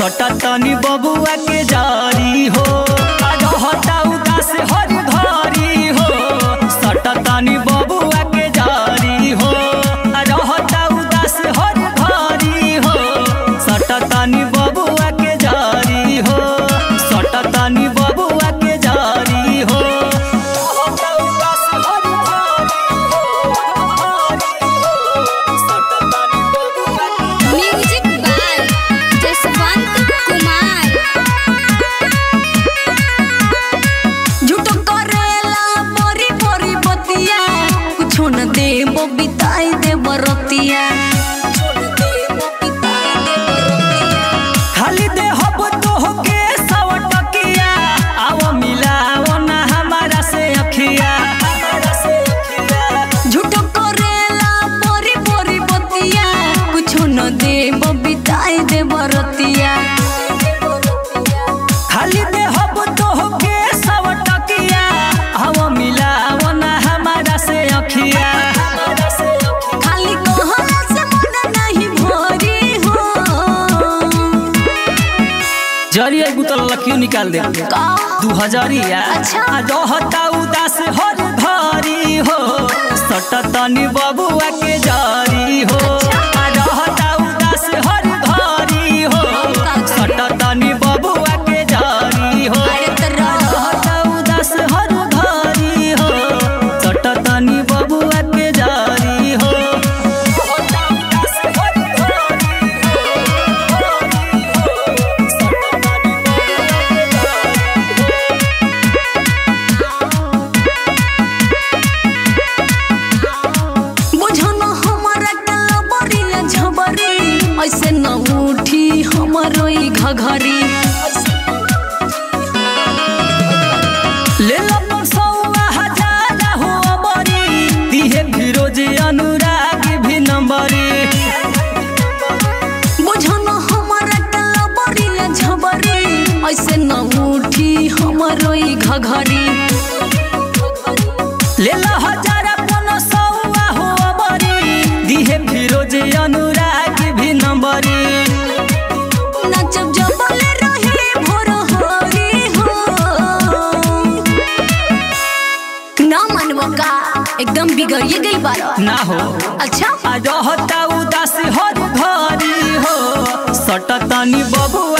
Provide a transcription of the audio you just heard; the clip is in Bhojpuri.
सटा तनी बबुआ के जारी हो आ रहता उदास हर घरी हो सटा तनी बबुआ के जारी हो आ रहता उदास हर घरी हो सटा तनी बबुआ के जारी हो सटा तनी बबुआ के जारी हो रहता उदास हर म्यूजिक बाय जसवंत कुमार झूठो करेला बोरी बोरी बतिया कुछो न देबो बिताई देबो रतिया खाली दे हब तोहके सव टकिया आव मिलाओ ना हमारा से अखिया झूठो करेला बोरी बोरी बतिया कुछो न देबो बिताई देबो रतिया खाली दे हब तोहके सव टकिया आव मिलाओ ना हमारा से अखिया खाली कहला से मन नहीं भरी हो जरिया गुतल लखियो निकाल दे का दू हजारिया अच्छा। आ रहता उदास हर घरी हो सट तनी बबुआ के जारी हो आ रहता उदास हर घरी हो सट तनी बबुआ के जारी हो अरे तोरा रहता उदास हर घरी हो सट तनी बबुआ के जारी हो रहता उदास हर घरी बुझो न हमरा के बरिया झबरी ऐसे न उठी हमरो ई घघरी ले लो परसौआ हजार हो अबरी दिहे फिरोज अनुराग भी नंबरी बुझो न हमरा के बरिया झबरी ऐसे न उठी हमरो ई घघरी ले लो हजार अपन सौआ हो अबरी दिहे फिरोज अनुराग भी नंबरी नचब जबले रही भोर होरी हो ना मनवा का एकदम बिगड़िए गई बारा ना हो अच्छा आ रहता उदास हर घरी हो सट तनी बबुआ